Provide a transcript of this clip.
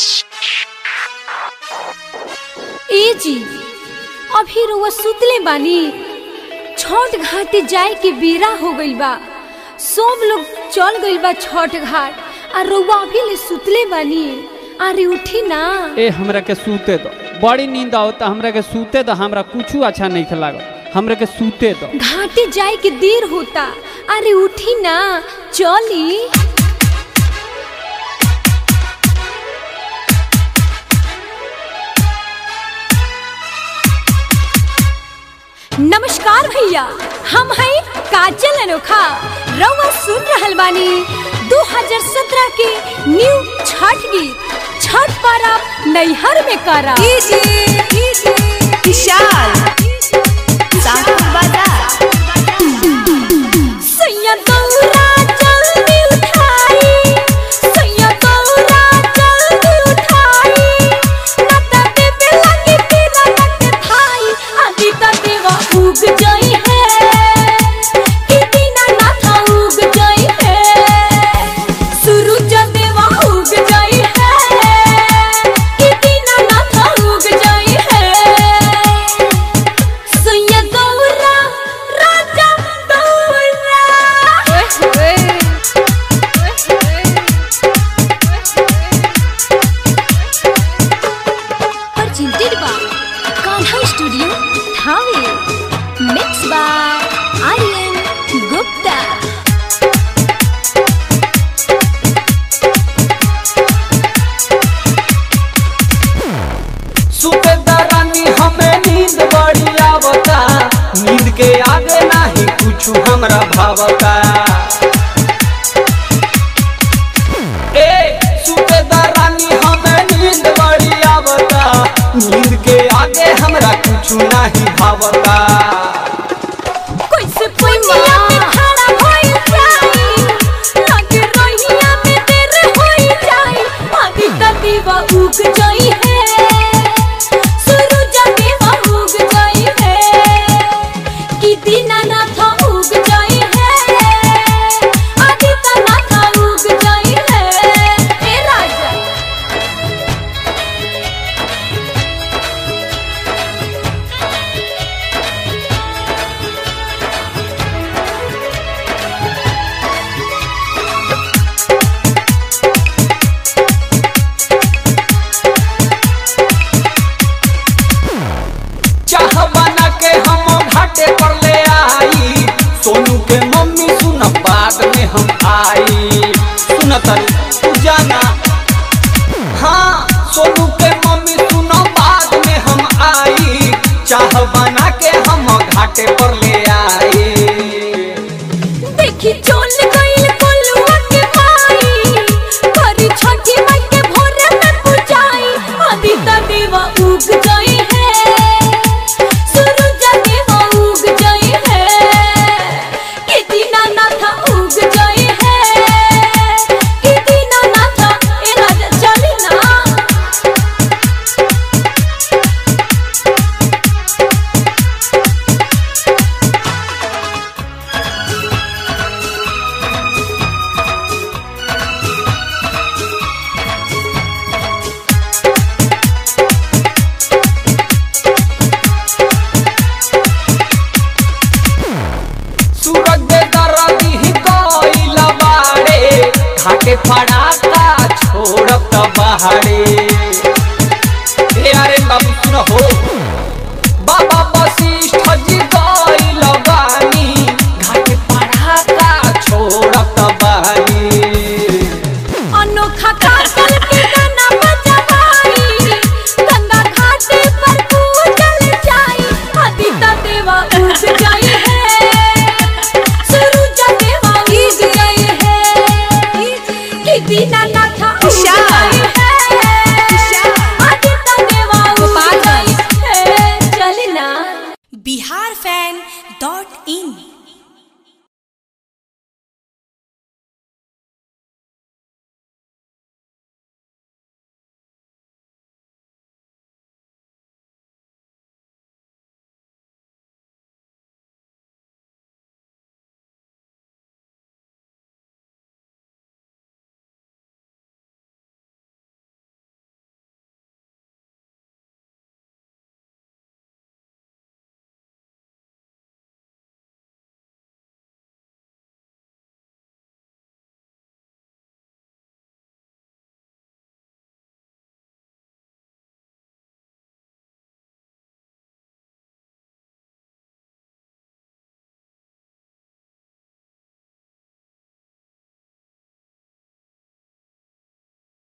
ए जी अभी रुआ सुतले बानी छठ घाटे जाए के बेरा हो गइल बा सब लोग चल गइल बा छठ घाट आ रुआ अभी ले सुतले बानी अरे उठी ना ए हमरा के सूते दो बड़ी नींद आवता हमरा के सूते दो हमरा कुछ अच्छा नहीं लागल हमरा के सूते दो घाटे जाए के देर होता अरे उठी ना चली नमस्कार भैया हम हैं काजल अनोखा रउआ सुन रहल बानी 2017 के न्यू छठ गीत छठ पर्व नैहर में करा विशाल साहब बाजार सैया दौरा जल्दी उठाई सैया दौरा जल्दी उठाई नाता देवे लगी तेरा लग थाई आदि ता देवा उग जाई है कि दीना नाथा उग जाई है सूरज देवा उग जाई है कि दीना नाथा उग जाई है सैया दौरा राजा दौरा presented by Kanha Studio, Thane. Mixed by Aryan Gupta. सुबेदारानी हमें नींद बड़ी आवता नींद के आगे नाही कुछ हमरा भावता ए सुबेदारानी हमें नींद बड़ी आवता नींद के आगे हमरा कुछ नहीं भावता कैसे पुनिया में खड़ा होई जाई लगे रोहिया में देर होई जाई आदि ता दीवा उग जाई है सूरज देवा उग जाई है कि दीनानाथ उग जाई है आदि ता नाथ उग जाई है ए राजा चाह बना के हम घाटे पर ले आई सोनू के मम्मी सुन बाद में हम आई सुन तरी तू जाना हाँ सोनू के मम्मी सुन बाद में हम आई चाह बना के हम घाटे पर ले आई देखी चोल गइल कोलुआ के माई करी छठी माई के भोरे में पूजाई आदि ता देवा उग जाई है सूरज देवा उग जाई है कि दीनानाथ उग जाई है कि दीनानाथ ए राजा चली ना सूरज दे दरदी ही कोइल बाड़े घाटे फड़ाका छोड़त बहाड़े ए अरे बाबू सुन हो बाबा वशिष्ठ जी कोइल बानी घाटे फड़ाका छोड़त बहानी अनोखा काटल के गाना बजवाई गंगा घाटे पर पूजल जाई आदि ता देवा उग जाई है सूरज देवा उग जाई है कि दीनानाथ उग विशाल। जाई है